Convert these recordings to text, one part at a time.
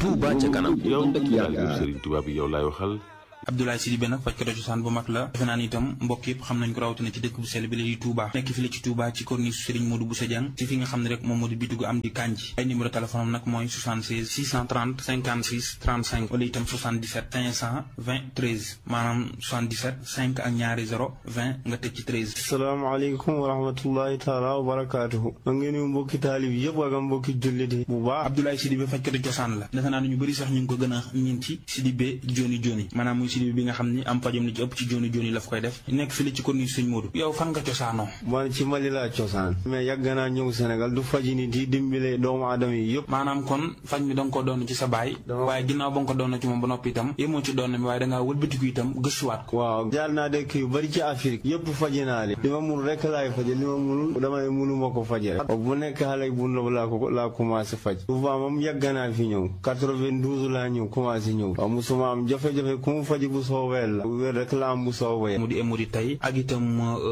Touba ca kanam yow ànd ak yaakaar Serigne Touba bi yow laay waxal Abdoulaye Sidibé nag fajkatu cosaan bu mag la defe naa ni itam mbokk yëpp xam nañ ko rawatina ci dëkk bu sell bi la di Touba nekk fi la ci Touba ci corniche Serigne Modou Bousso Dieng ci fi nga xam ne rek moom moo di bitigu am di kanji ay numéro téléphone am nag mooy 76 630 56 35 wala itam 77 520 13 maanaam 77 5 ak ñaari 0 20 nga teg ci 13 salaamaaleykum wa rahmatullahi taala wa barakaatuhu ma ngi nuyu mbokki taalib yëpp ak mbokki jullit yi bu baax Abdoulaye Sidibé fajkatu cosaan la defe naa ni ñu bëri sax ñu ngi ko gën a ñin ci Sidibé joni joni maanaam muy Sidibé bi nga xam ni am pajam li ci ëpp ci joni joni la fa koy def nekk fi la ci corniche Serigne Modou yow fan nga cosaanoo man ci Mali laa cosaan mais yàgg naa ñëw Sénégal du faji nit yi dimbile doomu aadama yi yëpp maanaam kon faj mi da nga ko doon ci sa baay waaye ginnaaw ba nga ko doon ci moom ba noppi itam yemoo ci doon mi waaye da ngaa wëlbatiku itam gëstuwaat ko waaw jaar naa dëkk yu bari ci Afrique yëpp faji naa li li ma mun rek laay faje li ma munul damay munu ma ko faje rek bu nekk xale bu ndaw laa ko laa commencé faj souvent moom yàgg naa fi ñëw 92 laa ñëw commencé ñëw waaw musuma am jafe-jafe ku mu faji bu soobee la wér rek la am bu soobee mu di émori tey ak itam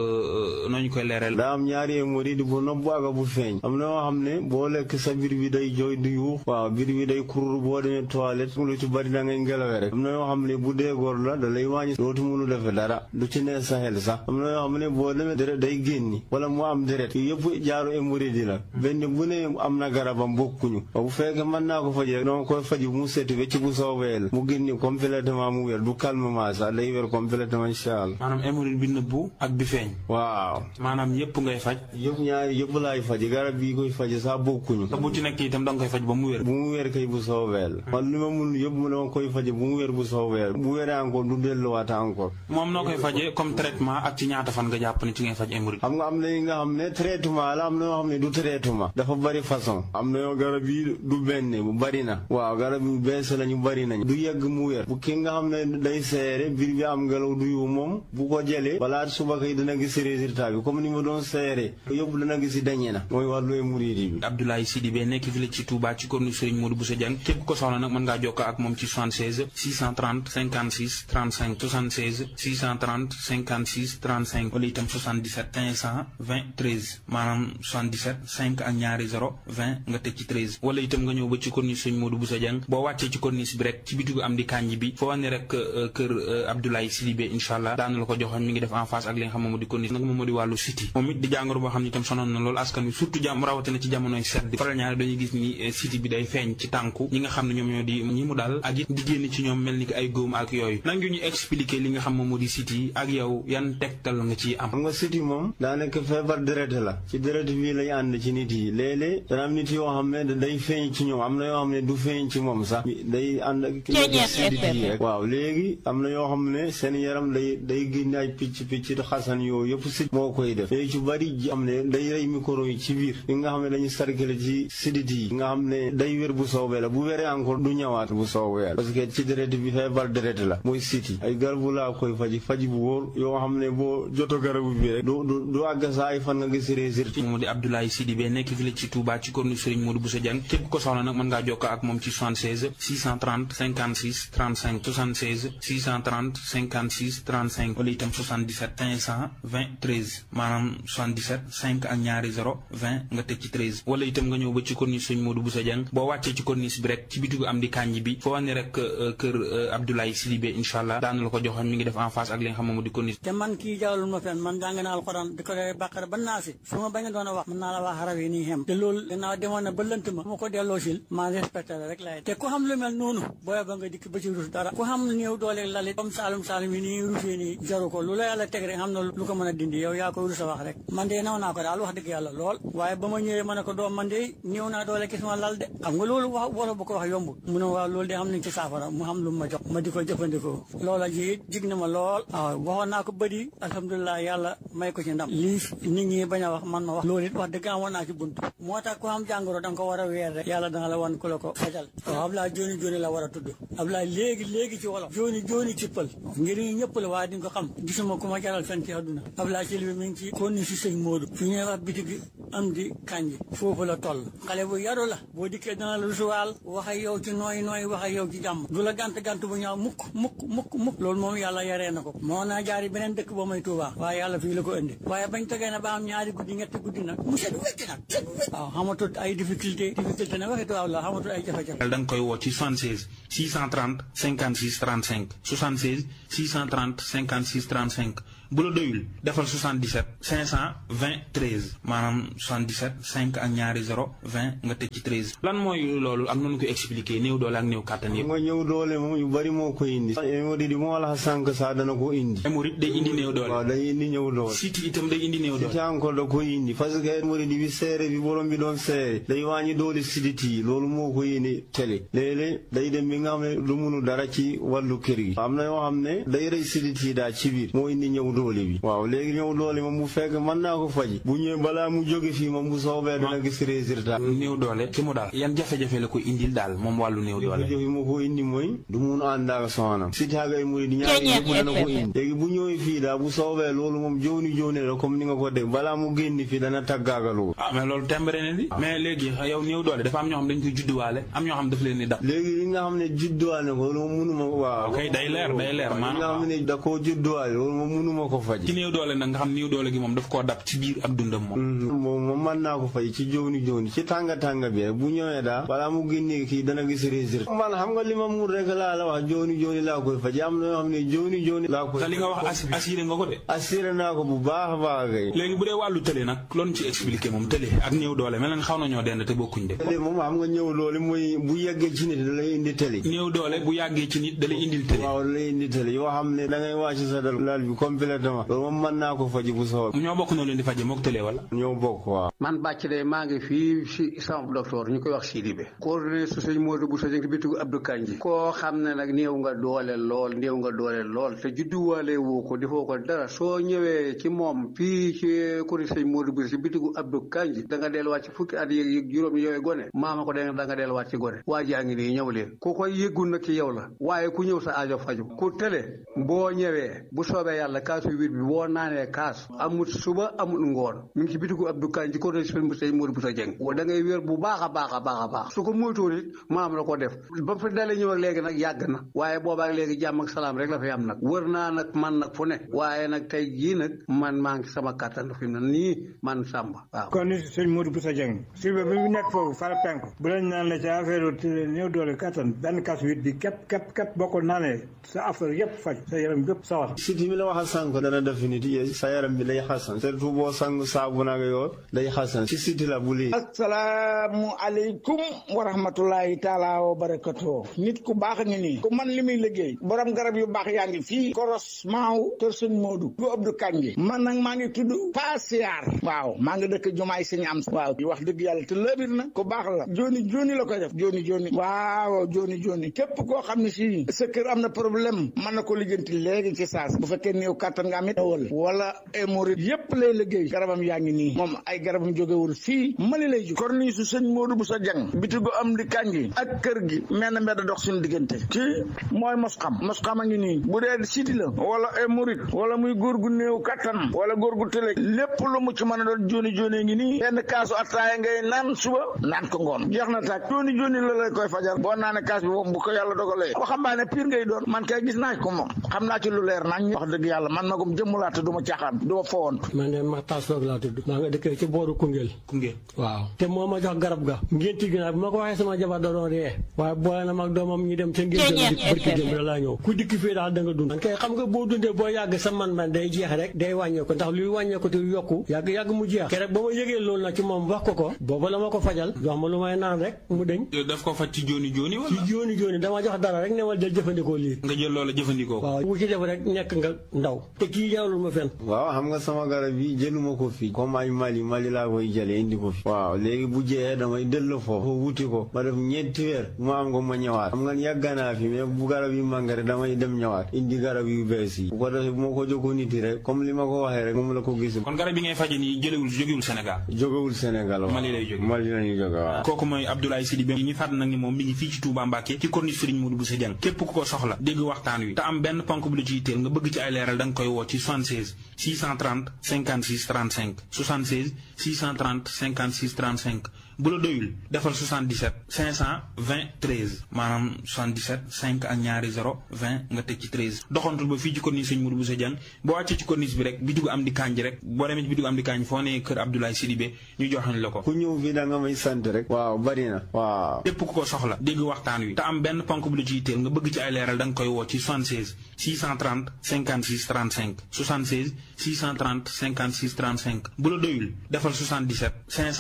nooñu koy leeral daa am ñaari émori di bu nopp ak bu feeñ am na yoo xam ne boo lekk sa biir bi day jooy du yuux waaw biir bi day kurur boo demee toilette lu ci bari da ngay ngelawe rek am na yoo xam ne bu dee góor la da lay wàññi dootu mënu defe dara du ci nee sa xel sax am na yoo xam ne boo demee deret day génni wala mu am deret yëpp jaaru émori di la benn bu ne am na garabam bokkuñu bu fekkee mën naa ko faji rek dama koy faji mu seeti wecc bu soobee la mu génni complètement mu wér du calmement sax day wér complètement incha allah maanaam hémorroïde bi nëbbu ak bi feeñ waaw maanaam yëpp ngay faj yëpp ñaari yëpp laay faji garab bii koy faji sax bokkuñu te bu ci nekk itam da nga koy faj ba mu wér bu mu wér kay bu soobee la man li ma mun yëpp mu dama koy faji bu mu wér bu soobee la bu wéree encore du delluwaat encore moom noo koy fajee comme traitement ak ci ñaata fan nga jàpp ne ci ngay faj hémorroïde xam nga am na yi nga xam ne traitement la am na yoo xam ne du traitement dafa bari façon am na yoo garab yi du benn bu bari na waaw garab yu bees la ñu bari nañ du yegg mu wér bu ki nga xam ne day seere biir bi am ngelaw du yu moom bu ko jëlee balaa suba kay dana gis résultat bi comme ni ma doon seere yëpp dana gis dañe na mooy wàllu hémorroïde bi Abdoulaye Sidibé nekk fi la ci Touba ci corniche Serigne Modou Bousso Dieng képp ko soxla nag mën ngaa jokkoo ak moom ci 76 630 56 35 76 630 56 35 wala itam 77 520 13 maanaam 77 5 ak ñaari 0 20 nga teg ci 13 wala itam nga ñëw ba ci corniche Serigne Modou Bousso Dieng boo wàccee ci corniche bi rek ci bitigu am di kanji bi foo wane rek kër Abdoulaye Sidibé incha allah daana la ko joxoon mi ngi def en face ak li nga xam moom moo di corniche nag moom moo di wàllu siti moom it di jàngoro boo xam ne itam sonoon na loolu askan wi surtout jàmm rawatina ci jamonoy sedd faral ñaare dañuy gis ni siti bi day feeñ ci tànku ñi nga xam ne ñoom ñoo di ñi mu daal ak it di génn ci ñoom mel ni ki ay góom ak yooyu nan ñu expliquer li nga xam moom moo di siti ak yow yan tegtal nga ciy am xam nga siti moom daa nekk feebar deret la ci deret bii lay ànd ci nit yi léeg-léeg dana am nit yoo xam ne day feeñ ci ñoom am na yoo xam ne du feeñ ci moom sax day ànd ak sidit yi rek waaw léegi am na yoo xam ne seen yaram day day génne ay picc picc xasan yooyu yëpp sit moo koy def léegi ci bari am ne day rey micro yi ci biir yi nga xam ne dañuy sarkale ci sidit yi nga xam ne day wér bu soobee la bu wéree encore du ñëwaat bu soobee la parce que ci deret bi feebar deret la mooy siti ay garabu laa koy faji faji bu wóor yoo xam ne boo joto garabu bi rek du du du àgg saa ay fan nga gis résultat moom di Abdoulaye Sidibé nekk fi la ci Touba ci corniche Serigne Modou Bousso Dieng képp ko soxla nag mën ngaa jokkoo ak moom ci 76 630 56 35 76 630 56 35 wala itam 77 520 13 maanaam 77 5 ak ñaari 0 20 nga teg ci 13 wala itam nga ñëw ba ci corniche Serigne Modou Bousso Dieng boo wàccee ci corniche bi rek ci bitigu am di kanji bi foo wane rek kër Abdoulaye Sidibé incha allah daana la ko joxoon mi ngi def en face ak li nga xam moom di corniche te man kii jawlul ma fen man jàng naa alxuraan di ko dee bàqara ba naa si su ma bañ a doon a wax mën naa la wax xaraf yi nii xem te loolu gannaaw demoon na ba lënt ma ma ko delloo sil maa respecté la rek laay te ku xam lu mel noonu booy ba nga dikk ba ci rus dara ku xam néew doole lalit comme saalum saalum yi nii rusee nii jaru ko lu la yàlla teg rek xam na lu ko mën a dindi yow yaa ko rus a wax rek man de naw naa ko daal wax dëgg yàlla lool waaye ba ma ñëwee ma ne ko doom man de néew naa doole gis ma lal de xam nga loolu wax wolof bu ko wax yombul mu ne waaw loolu de xam nañ ci saafara mu xam lu ma jox ma di ko jëfandikoo loola ji jig na ma lool waaw waxoon naa ko bëri alhamdulilah yàlla may ko ci ndam lii nit ñi bañ a wax man ma wax loolu it wax dëgg amoon naa ci bunt moo tax ku am jàngoro da nga ko war a weer rek yàlla dana la wan ku la ko fajal waaw Ablaye joni joni la war a tudd Ablaye léegi léegi ci wolof joni jooni jooni cippal njëriñ ñëpp la waaye di nga ko xam gisuma ku ma jaral fen ci àdduna Abdoulaye Sylla bi mi ngi ci konni si sëñ Modou fi ñuy wax bitigi am di kanji foofu la toll xale bu yaru la boo dikkee dana la rusuwaal wax ak yow ci nooy nooy wax ak yow ci jàmm du la gant gant bu ñaaw mukk mukk mukk mukk loolu moom yàlla yaree na ko moo naa jaari beneen dëkk ba may Tuubaa waaye yàlla fii la ko indi waaye bañ tegee na ba am ñaari guddi ñetti guddi nag mu set wecc nag set wecc waaw xamatut ay difficulté difficulté nag waxi tubaab la xamatut ay jafe-jafe da nga koy woo ci 76 630 56 35 76 630 56 35 bu la doyul defal 77 520 13 maanaam 77 5 ak ñaari 0 20 nga teg ci 13 lan mooy loolu ak noonu ko expliqué néew doole ak néew kàttan yëpp nga ñëw doole moom yu bari moo ko indi hémorroïde moo la sànq sax dana ko indi hémorroïde day indi néew doole waaw day indi ñëw doole siti itam day indi néew doole siti encore da ko indi parce que hémorroïde bi seere bi borom bi doon seere day wàññi doole sidit yi loolu moo ko indi télé léeg-léeg day dem bi nga xam ne du munu dara ci wàllu kër gi am na yoo xam ne day rey sidit yi daal ci biir moo indi ñëw doole bi waaw léegi ñëw doole moom bu fekk mën naa ko faji bu ñëwee balaa mu jóge fii moom bu soobee dana gis résultat néew doole ci mu daal yan jafe-jafe la ko indil daal moom wàllu néew doole jafe-jafe moo ko indi mooy du mun ànd ak soxnaam si taagay muri di ñaari yëpp dana ko indi léegi bu ñëwee fii daal bu soobee loolu moom jooni jooni la comme ni nga ko dégg balaa mu génn fii dana taggaagaloo ah mais loolu tembare ne di mais léegi yow néew doole dafa am ñoo xam dañ koy judduwaale am ñoo xam daf leen di dab léegi li nga xam ne judduwaale ko loolu moom munuma waaw ok day leer day leer li nga maanaam xam ne da koo judduwaale loolu moom munuma ko faj ci néew doole nag nga xam néew doole gi moom daf koo dab ci biir ab dundam moom moom moom mën naa ko fay ci jooni jooni ci tànga tànga bi rek bu ñëwee daal balaa mu génnee kii dana gis résultat man xam nga li ma mun rek laa la wax jooni jooni laa koy faj am na yoo xam ne jooni jooni laa koy te li nga wax assi- assuré nga ko de assuré naa ko bu baax a baax kay léegi bu dee wàllu tële nag loolu ci expliqué moom tële ak néew doole mel na xaw nañoo dend te bokkuñ de télé moom xam nga ñëw loolu mooy bu yeggee ci nit da lay indi télé néew doole bu yàggee ci nit da lay indil tële waaw da lay indi télé yoo xam ne da ngay wàcc sa dal lal bi complètement loolu moom mën naa ko faji bu soob ñoo bokk noo leen di faje mook tële wala ñoo bokk waaw man bàcc de maa ngi fii si sama docteur ñu koy wax Sidibé coordonné su sëñ Modou bu sëñ bitigu Abdou Kanji koo xam ne nag néew nga doole lool néew nga doole lool te judduwaale woo ko defoo ko dara soo ñëwee ci moom fii ci kuri sëñ Modou bu si bitigu Abdou Kanji da nga delluwaat ci fukki at yéeg yéeg juróom yooyu gone maama ko da nga delluwaat ci gone waa jaa ngi nii ñëw leen ku koy yëggul nag ci yow la waaye ku ñëw sa aajo faju ku tële boo ñëwee bu soobee yàlla kaasu huit bi boo naanee kaas amul suba amul ngoon mi ngi ci bitigu Abdou Kanji ko doon sëñ sëñ Modou bu sa jeng da ngay wér bu baax a baax a baax a baax su ko moytuwul it maam la ko def ba fa dalee ñëw ak léegi nag yàgg na waaye boobaak léegi jàmm ak salaam rek la fi am nag wër naa nag man nag fu ne waaye nag tey jii nag man maa ngi sama kàttan fi mu ne nii man Samba waaw kon ni sëñ Modou Boussa Dieng Sylvain bi mu nekk foofu fara penku bu lañ naan la ci affaire néew doole kattan benn kas huit bi képp képp képp boo ko naanee sa affaire yëpp faj sa yaram yëpp sawar siti mi la wax a sànq dana def nit yi sa yaram bi day xasan surtout boo sang saabu nag yoo day xasan ci siti la bu lii asalaamu aleykum wa rahmatulahi taala wa barakatuh nit ku baax a ngi nii ku man li muy liggéey borom garab yu baax yaa ngi fii koros maaw kër sëñ Modou bu Abdou Kanji man nag maa ngi tudd Pasiar waaw maa ngi dëkk jumaay sëñ am waaw di wax dëgg yàlla te lëbir na ku baax la joni joni la koy def joni joni waaw joni joni képp koo xam ne si sa kër am na problème mën na ko lijjanti léegi ci saas bu fekkee néew kàttan nga amit wala wala hémorroïde yépp lay liggéey garabam yaa ngi nii moom ay garabam jógewul fii mali lay jóg korni su sëñ Modou bu sa jang bitigu am di kanji ak kër gi mel na mbedd dox suñu diggante kii mooy mos xam mos xam a ngi nii bu dee siti la wala hémorroïde wala muy góor gu néew kattan wala góor gu tële lépp lu mu ci mën a doon joni joni ngi nii benn kaasu attaaya ngay naan suba naan ko ngoon jeex na tàkk joni joni la lay koy fajal boo naane kaas bi moom bu ko yàlla dogalee waxambaane pire ngay doon man kay gis naa ko moom xam naa ci lu leer nañ wax dëgg yàlla man magum jëmmulaa te du ma caaxaan du ma fowant man de Makhtar Soog laa tudd maa nga dëkkee ci booru Koungheul Koungheul waaw te moo ma jox garab ga ngénti gi nag bi ma ko waxee sama jabar da doon ree waaye boole na mag doomam ñu dem ca ngénte la di barki démb da laa ñëw ku dikki fii daal da nga dund kay xam nga boo dundee boo yàgg sa man man day jeex rek day wàññeeku ndax luy wàññeeku te yokku yàgg yàgg mu jeex ke rek ba ma yëgee loolu nag ci moom wax ko ko booba la ma ko fajal jox ma lu may naan rek mu deñ daf ko faj ci jooni jooni ci wala jooni jooni dama jox dara rek ne ma jël jëfandikoo lii nga jël loola jëfandikoo ko waaw bu ci def rek nekk nga ndaw te kii jaawlul ma fenn waaw xam nga sama garab yi jëluma ko fii comme ay Mali Mali laa koy jëlee indi ko fi waaw léegi bu jeexee damay delloo foofu wuti ko ma def ñeenti weer mu am ko ma ñëwaat xam nga yàgg naa fi mais bu garab yi màngare damay dem ñëwaat indi garab yu bees yi bu ko defee bu ma ko jokkoo nit yi rek comme li ma ko waxee rek moom la ko gis kon garab yi ngay faje nii jëlewul jógewul Sénégal jógewul Sénégal waaw Mali lay jóge Mali lañuy jóge waaw kooku mooy Abdoulaye Sidibé ñu fàtt nag ni moom mi ngi fii ci Touba Mbacké ci corniche Serigne Modou Bousso Dieng képp ku ko soxla dégg waxtaan wi te am benn ponk bu la ci yitteel nga bëgg ci ay leeral da nga koy woo ci 76 630 56 35 76 630 56 35 bu la doyul defal 77 520 13 maanaam 77 5 ak ñaari 0 20 nga teg ci 13 doxantul ba fii ci corniche Serigne Modou Bousso Dieng boo wàccee ci corniche bi rek bitigu am di kanji rek boo demee ci bitigu am di kanji foo nee kër Abdoulaye Sidibé ñu joxañ la ko ku ñëw fii da nga may sant rek waaw bari na waaw képp ku ko soxla dégg waxtaan wi te am benn ponk bu la ci yitteel nga bëgg ci ay leeral da nga koy woo ci 76 630 56 35 76 630 56 35 bu la doyul defal 77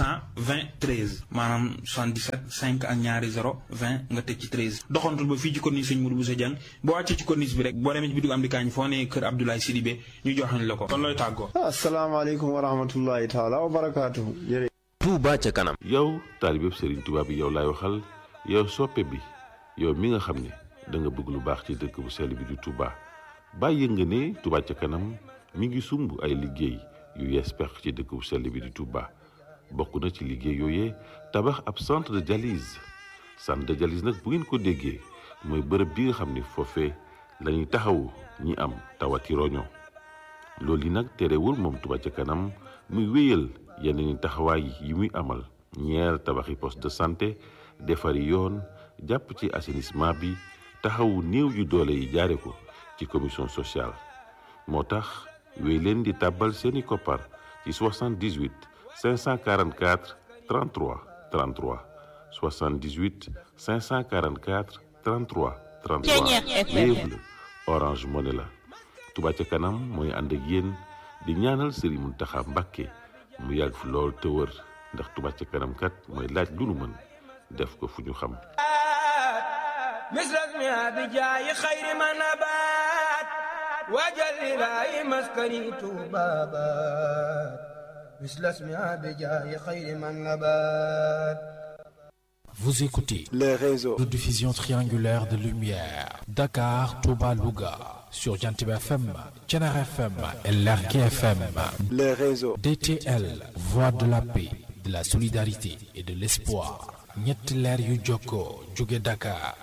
520 13 maanaam 77 5 ak ñaari 0 20 nga teg ci 13 doxantul ba fii ci corniche Serigne Modou Bousso Dieng boo wàccee ci corniche bi rek boo demee ci bitigu am di kaañ foo nee kër Abdoulaye Sidibé ñu joxañ la ko kon looy tàggoo asalaamaaleykum wa rahmatullahi taala wa barakaatuhu Touba ca kanam yow taalibeb Serigne Touba bi yow laay waxal yow soppe bi yow mi nga xam ne da nga bëgg lu baax ci dëkk bu sell bi di Touba bàyyi nga ne Touba ca kanam mi ngi sumb ay liggéey yu yees pex ci dëkk bu sell bi di Touba bokk na ci liggéey yooyee tabax ab centre de dialyse centre de dialyse nag bu ngeen ko déggee mooy bërëb bi nga xam ne foofee la ñuy taxawu ñi am tawati roño loolu yi nag terewul moom Touba ca kanam muy wéyal yeneen taxawaay yi muy amal ñeer tabaxi poste de santé defari yoon jàpp ci assainissement bi taxawu néew yu doole yi jaare ko ci commission sociale moo tax wéy leen di tàbbal seeni koppar ci 78 544 33 33 78 544 33 33 Wave la Orange Money la Touba ca kanam mooy ànd ak yéen di ñaanal Serigne Mountakha Mbacké mu yàgg fi lool te wër ndax Touba ca kanam kat mooy laaj lu nu mën def ko fu ñu xam misras mi abi jaayi xayri ma nabaat waajal ilaahi maskani tuubaabaat misras mi abi jaayi xayri ma nabaat Vous écoutez le réseau de diffusion triangulaire de lumière Dakar, Touba, Louga sur Jantiba FM, Thiénaba FM et Lergui FM. le réseau DTL, voix de la paix, de la solidarité et de l'espoir. ñetti leer yu jokkoo jóge Dakar,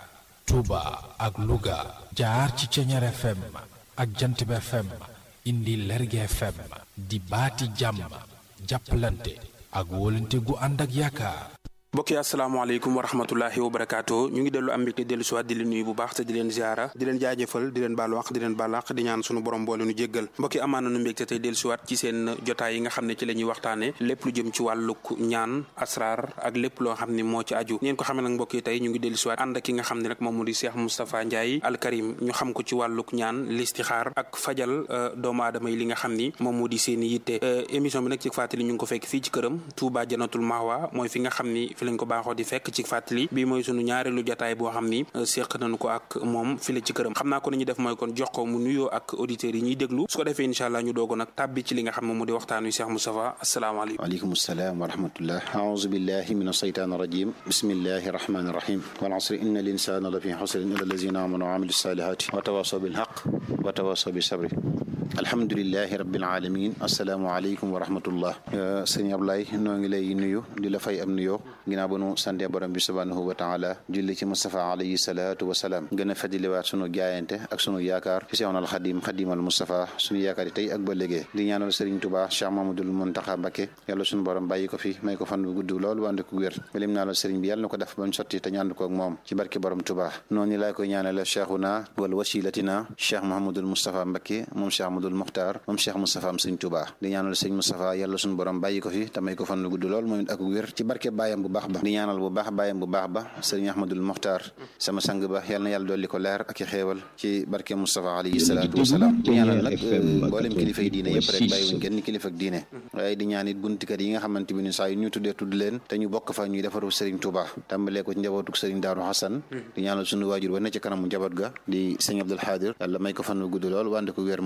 Touba ak Louga jaar ci Thiénaba FM ak Jantiba FM indi Lergui FM di baati jàmm jàppalante ak wóolante gu ànd ak yaakaar. mbokk yi asalaamaaleykum wa rahmatullahi wa barakaatu ñu ngi dellu am mbégte dellu siwaat di leen nuyu bu baax te di leen ziara di leen jaajëfal di leen baal wax di leen baal wax di ñaan sunu borom boole nu jéggal mbokk yi amaan nañu mbégte tey dellu siwaat ci seen jotaay yi nga xam ne ci la ñuy waxtaane lépp lu jëm ci wàlluk ñaan asrar ak lépp loo xam ne moo ci aju ngeen ko xamee nag mbokk yi tey ñu ngi dellu siwaat ànd ak ki nga xam ne nag moom mu di Cheikh Moustapha Ndiaye Al Karim ñu xam ko ci wàlluk ñaan listixaar ak fajal doomu aadama yi li nga xam ni moom moo di seen i yitte émission bi nag ci fàttali ñu ngi ko fekk fii ci këram Touba Janatul Mahwa mooy fi nga xam ni fi lañ ko baaxoo di fekk ci fàttali bii mooy sunu ñaareelu jotaay boo xam ni séq nañu ko ak moom fi la ci këram xam naa ko ni ñu def mooy kon jox ko mu nuyoo ak auditeurs yi ñuy déglu su ko defee incha allah ñu doogo nag tàbbi ci li nga xam ne mu di waxtaan wi Cheikh Moustapha asalaamaaleykum waaleykum salaam wa rahmatullah aouzu billahi min ashaytan rajim bismillahi rahmani rahim wal asri inna l insana la fi xusrin illa allazina amanu wa amilu salihati wa tawasaw bil haq wa tawasaw bi sabri alhamdulilahi rabbil alamin asalaamu aleykum wa rahmatullah sëñ Ablaye noo ngi lay nuyu di la fay am nuyoo ginnaaw ba nu sante borom bi subhanahu wa taala julli ci Moustapha alayhi salaatu wa salaam gën a fajliwaat sunu jaayante ak sunu yaakaar ci Seexul Xadim Xadimal Moustapha sunu yaakaar yi tey ak ba léegi di ñaanal Serigne Touba Cheikh Mamadul Muntaxa Mbakke yàlla sunu borom bàyyi ko fi may ko fan bu gudd lool wànd ko wér lim naa la Serigne bi yàlla na ko def ba mu sotti te ñaan ko ak moom ci barke borom Touba noonu laa koy ñaanal Cheikhuna wal wasilatina Cheikh Mahamadul Moustapha Mbakke moom Cheikh Amadul Muxtaar moom Cheikh Moustapha am Serigne Touba di ñaanal Serigne Moustapha yàlla sunu borom bàyyi ko fi te may ko fan bu gudd lool moom ak wér ci barke baayam bu baax ba di ñaanal bu baax baayam bu baax ba Serigne Ahmadul Muxtaar sama sang ba yàlla na yàlla dolli ko leer ak i xéewal ci barke Moustapha alayhi salaatu wasalaam di ñaanal nag mboolem kilifa yi diine yëpp rek bàyyiwuñ genn kilifa ak diine waaye di ñaan it buntikat yi nga xamante bi ni saa yu ñu tuddee tudd leen te ñu bokk fa ñuy defaru Serigne Touba tàmbalee ko ci njabootuk Serigne Daaru Xasan di ñaanal sunu waajur ba ne ci kanamu njaboot ga di Serigne Abdul Xaadir yàlla may ko fan wu gudd lool wànde ko wér moom it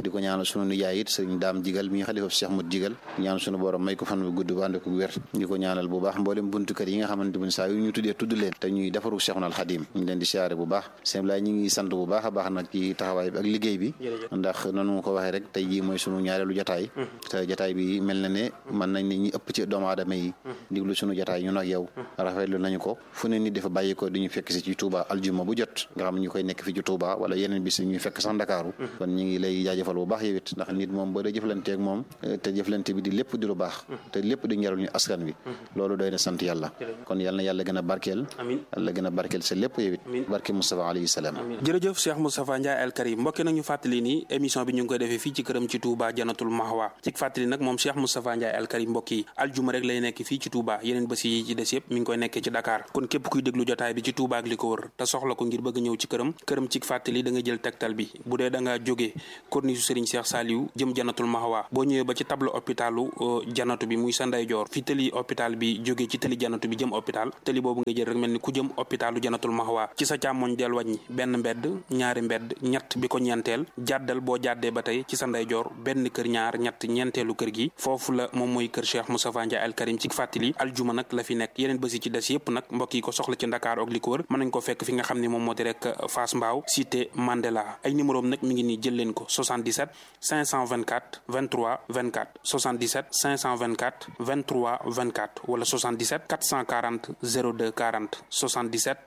di ko ñaanal sunu nijaay it sëriñ daam jigal mi xalifa Cheikh Mut jigal ñaan sunu borom may ko fan bu gudd bu ànd ko wér di ko ñaanal bu baax mboolem buntu kër yi nga xamante ne saa yu ñu tuddee tudd leen te ñuy defaru Cheikhul Xadim ñu leen di siyaare bu baax sëñ Laay ñu ngi sant bu baax a baax nag ci taxawaay bi ak liggéey bi ndax nanu ko waxee rek tey jii mooy sunu ñaareelu jataay te jataay bi mel na ne mën nañ ne ñi ëpp ci doomu aadama yi diglu sunu jataay ñun ak yow rafetlu nañu ko fu ne nit dafa bàyyi ko di ñu fekk si ci Touba aljuma bu jot nga xam ñu koy nekk fi ci Touba wala yeneen bis ñuy fekk sax Ndakaaru kon ñu ngi lay jaajëfal bu baax yow it ndax nit moom boo dee jëflanteeg moom te jëflante bi di lépp di lu baax te lépp di njariñu askan wi loolu doy na sant yàlla kon yàlla na yàlla gën a barkeel yàlla gën a barkeel sa lépp yow it barke Moustapha alayhi salaam jërëjëf Cheikh Moustapha Ndiaye Al Karim mbokki nag ñu fàttali ni émission bi ñu ngi koy defee fii ci këram ci Touba Janatul Mahwa ci fàttali nag moom Cheikh Moustapha Ndiaye Al Karim mbokk yi aljuma rek lay nekk fii ci Touba yeneen bés yi ci des yëpp mi ngi koy nekkee ci Dakar kon képp kuy déglu jotaay bi ci Touba ak li ko wër te soxla ko ngir bëgg ñëw ci këram këram ci fàttali da nga jël tegtal bi bu dee da nga jógee corniche Serigne Cheikh Saliou jëm Janatul Mahwa boo ñëwee ba ci tableau hôpitalu janatu bi muy sa ndeyjoor fi tëli hôpital bi jógee ci tëli janatu bi jëm hôpital tëli boobu nga jël rek mel ni ku jëm hôpitalu Janatul Mahwa ci sa càmmoñ del wàññi benn mbedd ñaari mbedd ñett bi ko ñeenteel jàddal boo jàddee ba tey ci sa ndeyjoor benn kër ñaar ñett ñeenteelu kër gi foofu la moom mooy kër Cheikh Moustapha Ndiaye Al Karim ci fàttali aljuma nag la fi nekk yeneen bési ci des yëpp nag mbokk yi ko soxla ci Ndakaar ak li ko wër mën nañ ko fekk fi nga xam ne moom moo di rek Fass Mbao cité Mandela ay numéro am nag mi ngi nii jël leen ko 77 524 23 24 77 524 23 24 wala 77 440 02 40 77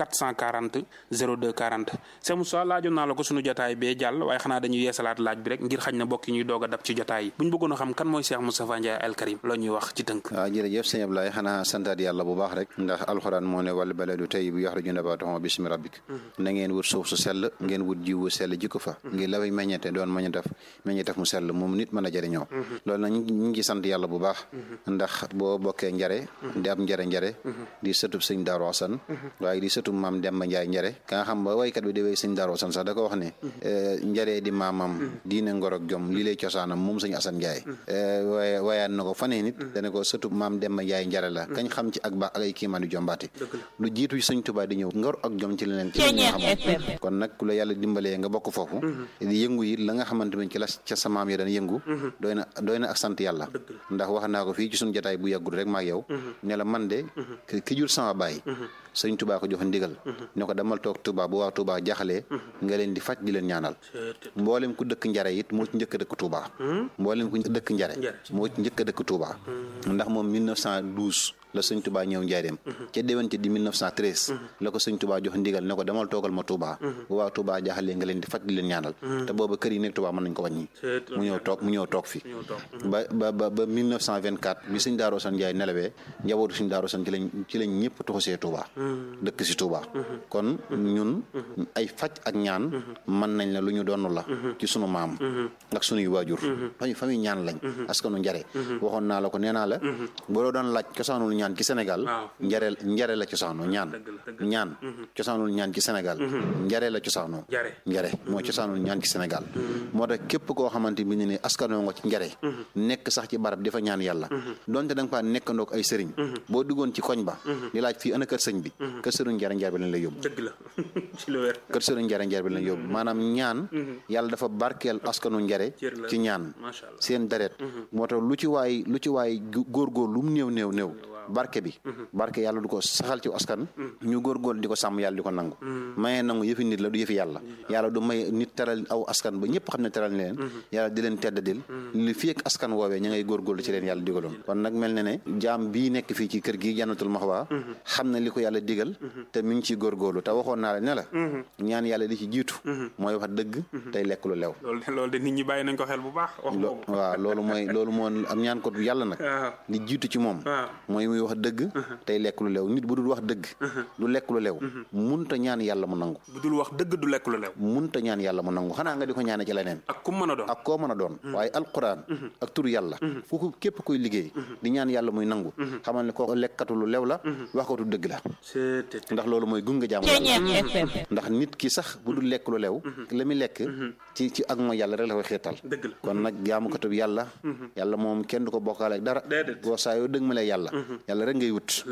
440 02 40 c'est Moussa laajoon naa la ko sunu jotaay bee jàll waaye xanaa dañuy yeesalaat laaj bi rek ngir xañ na bokk ñuy doog a dab ci jotaay yi bu ñu bëggoon a xam kan mooy Cheikh Moustapha Ndiaye Al Karim loo ñuy wax ci tënk waaw jërëjëf sëñ Ablaye xanaa santaat yàlla bu baax rek ndax alxuraan moo ne wal baladu tayyib yaxruju nabaatuhu bismi rabbik na ngeen wut suuf su sell ngeen wut jiwu sell jikko fa ngir la fay meññete doon meññetef meññetef mu sell moom nit mën a jëriñoo loolu nag ñu ngi sant yàlla bu baax ndax boo bokkee njare di ab njare njare di sëtub sëñ Daaru Asan waaye di sëtub maam Demba Njaay njare ka nga xam ba waykat bi di way sëñ Daaru Asan sax da ko wax ne njare di maamam diine ngor ak jom lii lay cosaanam moom sëñ Asan Njaay waaye waayaan na ko fanee nit dana ko sëtub maam Demba Njaay njare la kañ xam ci ak baax ak ay kiimaan yu jombaati lu jiitu sëñ Tuubaa di ñëw ngor ak jom ci leneen ci la xam kon nag ku la yàlla dimbalee nga bokk foofu di yëngu yi la nga xamante ne ci la ca sa maam ya daan yëngu doy na doy na ak sant yàlla ndax wax naa ko fii ci suñu jotaay bu yàggul rek maak yow ne la man de ki jur sama baay sëñ Touba ko jox ndigal ne ko demal toog Touba bu waa Touba jaxalee nga leen di faj di leen ñaanal mboolem ku dëkk njare it moo ci njëkk a dëkk Touba mboolem ku dëkk njare moo ci njëkk a dëkk Touba ndax moom 1912 la sëñ Touba ñëw njaareem ca déwante di 1913 la ko sëñ Touba jox ndigal ne ko demal toogal ma Touba bu waa Touba jaxalee nga leen di faj di leen ñaanal te booba kër yi nekk Touba mën nañ ko wàññi mu ñëw toog mu ñëw toog fi ba ba ba ba 1924 bi sëñ Daaru Asan Njaay nelawee njabootu sëñ Daaru Asan ci lañ ci lañ ñëpp tuxusee Touba dëkk si Touba kon ñun ay faj ak ñaan mën nañ la lu ñu doon la ci sunu maam ak sunuy waajur fañu famille ñaan lañ askanu njare waxoon naa la ko nee naa la boo doon laaj cosaanul ñaan ci Sénégal njare njare la cosaanoo ñaan ñaan cosaanul ñaan ci Sénégal njare la cosaanoo njare moo cosaanul ñaan ci Sénégal moo tax képp koo xamante bi ne ne askanoo nga ci njare nekk sax ci barab di fa ñaan yàlla donte da nga faa nekkandoog ay sëriñ boo duggoon ci koñ ba di laaj fii ana kër sëñ bi kër sëriñ njare njare bi lañ lay yóbbu dëgg la ci lu wér kër sëriñ njare njare bi lañ yóbbu maanaam ñaan yàlla dafa barkeel askanu njare ci ñaan seen deret moo tax lu ci waay lu ci waay góorgóor lu mu néew néew néew barke bi barke yàlla du ko saxal ci askan ñu góorgóor di ko sàmm yàlla di ko nangu mayee nangu yëfi nit la du yëfi yàlla yàlla du may nit teral aw askan ba ñëpp xam ne teral leen yàlla di leen teddadil li fii ak askan woowee ña ngay góorgóorlu ci leen yàlla digaloon kon nag mel ne ne jaam bii nekk fii ci kër gi Jannatul Mahwa xam na li ko yàlla digal te mi ngi ciy góorgóorlu te waxoon naa la ne la ñaan yàlla li ci jiitu mooy wax dëgg tey lekk lu lew loolu de nit ñi bàyyi nañ ko xel bu baax wax waaw loolu mooy loolu moo am ñaan ko yàlla nag li jiitu ci moom mooy muy wax dëgg tey lekk lu lew nit bu dul wax dëgg du lekk lu lew munta ñaan yàlla mu nangu bu dul wax dëgg du lekk lu lew munta ñaan yàlla mu nangu xanaa nga di ko ñaane ci leneen ak ku mën a doon ak koo mën a doon waaye alquran ak turu yàlla fu ko képp koy liggéey di ñaan yàlla muy nangu xamal ne ko lekkatu lu lew la waxkatu dëgg la ndax loolu mooy gunga jaamu yàlla ndax nit ki sax bu dul lekk lu lew la muy lekk ci ci ak mooy yàlla rek la koy xeetal kon nag jaamukatub yàlla yàlla moom kenn du ko bokkaale ak dara boo saa yoo dëgg ma lay yàlla yàlla rek ngay wut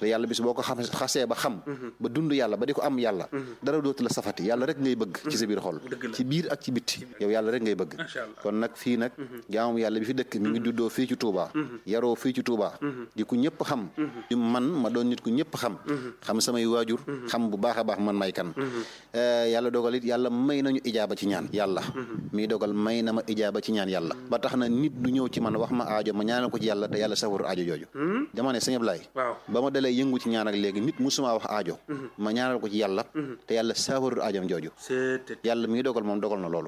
te yàlla bis boo ko xam xasee ba xam ba dund yàlla ba di ko am yàlla dara dootu la safati yàlla rek ngay bëgg ci sa biir xol ci biir ak ci bitti yow yàlla rek ngay bëgg kon nag fii nag jaamam yàlla bi fi dëkk mi ngi juddoo fii ci Touba yaroo fii ci Touba di ku ñëpp xam di man ma doon nit ku ñëpp xam xam samay waajur xam bu baax a baax man may kan yàlla dogal it yàlla may nañu ijaaba ci ñaan yàlla mii dogal may na ma ijaaba ci ñaan yàlla ba tax na nit du ñëw ci man wax ma aajo ma ñaanal ko ci yàlla te yàlla safaru aajo jooju dama ne sëñ Ablaye ba ma dalee yëngu ci ñaan ak léegi nit musuma wax aajo ma ñaanal ko ci yàlla te yàlla safaru aajom jooju yàlla mii dogal moom dogal na loolu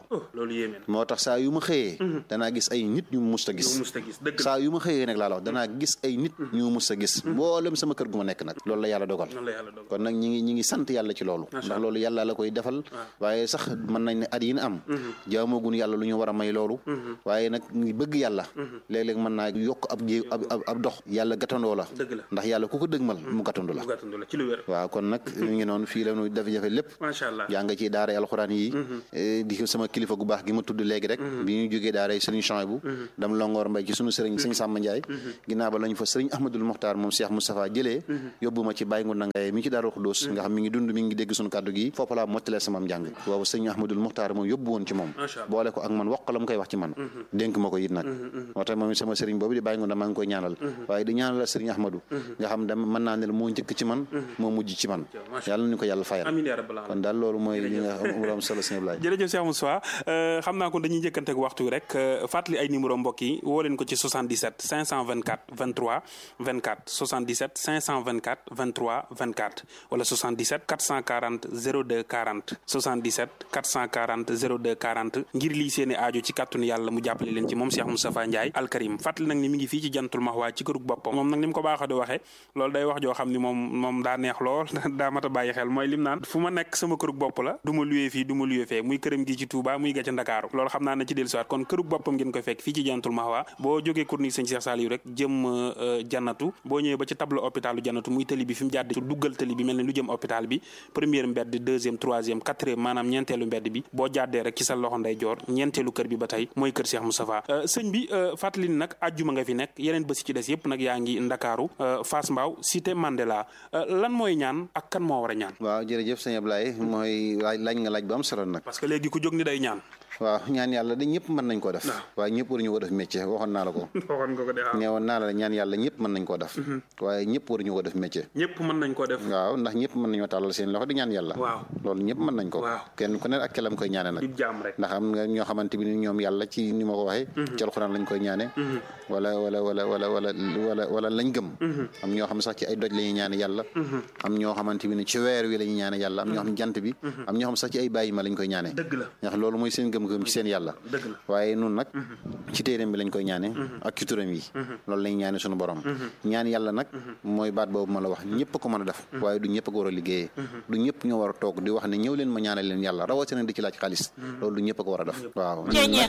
moo tax saa yu ma xëyee danaa gis ay nit ñu musta gis saa yu ma xëyee nag laa la wax danaa gis ay nit ñu musta gis mboolem sama kër gu ma nekk nag loolu la yàlla dogal kon nag ñi ngi ñi ngi sant yàlla ci loolu ndax loolu yàlla la koy defal waaye sax mën nañ ne at yi am jaamoogun yàlla lu ñu war a may loolu waaye nag ngi bëgg yàlla léeg-léeg mën naa yokk ab jé ab ab dox yàlla gàttandoo la ndax yàlla ku ko dëgmal mu gàttandu la waaw kon nag ñu ngi noonu fii la ñu jafe-jafe lépp yaa nga ci daara alxuraan yi di sama kilifa gu baax gi ma tudd léegi rek bi ñu jógee daara sëriñ Chouaïbou dam longoor mbay ci sunu sëriñ sëñ Samba Ndiaye ginnaaw ba lañu fa sëriñ Ahmadul Mokhtar moom Cheikh Moustapha jëlee yóbbu ma ci bàyyi ngu nangaye mi ci daaru Xudóos nga xam mi ngi dund mi ngi dégg sunu kàddu gi foofu laa mottalee sama njàng boobu sëriñ Ahmadul Mokhtar moom yóbbu woon ci moom boole ko ak man wax la mu koy wax ci man dénk ma ko it nag moo tax moom sama sëriñ boobu di bàyyi ngu na maa ngi koy ñaanal waaye di ñaanal sëriñ Ahmadou nga xam dama mën naa ne moo njëkk ci man moo mujj ci man yàlla ñu ko yàlla fayal kon daal loolu mooy li nga xam am solo sëñ Ablaye jërëjëf Cheikh Moussa xam naa kon dañuy njëkkante ak waxtu rek fàttali ay numéro mbokk yi woo leen ko ci 77 524 23 24 77 524 23 24 wala 77 440 02 40 77 440 02 40 ngir lii seeni aajo ci kàttanu yàlla mu jàppale leen ci moom Cheikh Moustapha Ndiaye alkarim fàttali nag ni mi ngi fii ci jantul maxwaa ci kërug boppam moom nag ni mu ko baaxa di waxee loolu day wax joo xam ni moom moom daa neex lool daa mat a bàyyi xel mooy lim naan fu ma nekk sama kërug bopp la du ma luyee fii du ma luyee fee muy këram gi ci Touba muy ga ca Ndakaaru loolu xam naa na ci dellusiwaat kon kërug boppam ngeen koy fekk fii ci jantul maxwaa boo jógee corniche sëñ Cheikh Saliou rek jëm jannatu boo ñëwee ba ci tableau hôpitalu jannatu muy tëli bi fi mu jàdd duggal tëli bi mel ne lu jëm hôpital bi première mbedd deuxième troisième quatrième maanaam ñeenteelu mbedd bi boo jàddee rek ci sa loxo nday joor ñeenteelu kër bi ba tey mooy kër Cheikh Moustapha sëñ bi fàttali ni nag ajjuma nga fi nekk yeneen bés ci des yëpp nag yaa ngi Ndakaaru Fass Mbao cité Mandela lan mooy ñaan ak kan moo war a ñaan waaw jërëjëf sëñ Ablaye mooy laaj laaj nga laaj bu am solo nag parce que léegi ku jóg ni day ñaan waaw ñaan yàlla de ñëpp mën nañ koo def waaye ñëpp waruñu ko def métier waxoon naa la ko waxoon nga ko de waaw neewoon naa la ñaan yàlla ñëpp mën nañ koo def waaye ñëpp waruñu ko def métier ñëpp mën nañ koo def waaw ndax ñëpp mën nañoo tàllal seen loxo di ñaan yàlla waaw loolu ñëpp mën nañ ko kenn ku ne ak kelam koy ñaane nag jaam rek ndax am nga ñoo xamante bi ni ñoom yàlla ci ni ma ko waxee ci alxuraan lañ koy ñaane wala wala wala wala wala wala wala lañ gëm am ñoo xam sax ci ay doj la ñuy ñaane yàlla am ñoo xamante bi ni ci weer wi la ñuy ñaane yàlla am ñoo xam jant bi am ñoo xam sax ci ay bàyyi ma lañ koy ñaane dëgg la ndax loolu mooy seen gëm-gëm ci seen yàlla dëgg la waaye nun nag ci téeréem bi lañ koy ñaane ak ci turam yi loolu lañ ñaane suñu borom ñaan yàlla nag mooy baat boobu ma la wax ñëpp ko mën a def waaye du ñëpp ko war a liggéeyee du ñëpp ñoo war a toog di wax ne ñëw leen ma ñaanal leen yàlla rawatina di ci laaj xaalis loolu du ñëpp ko war a def waaw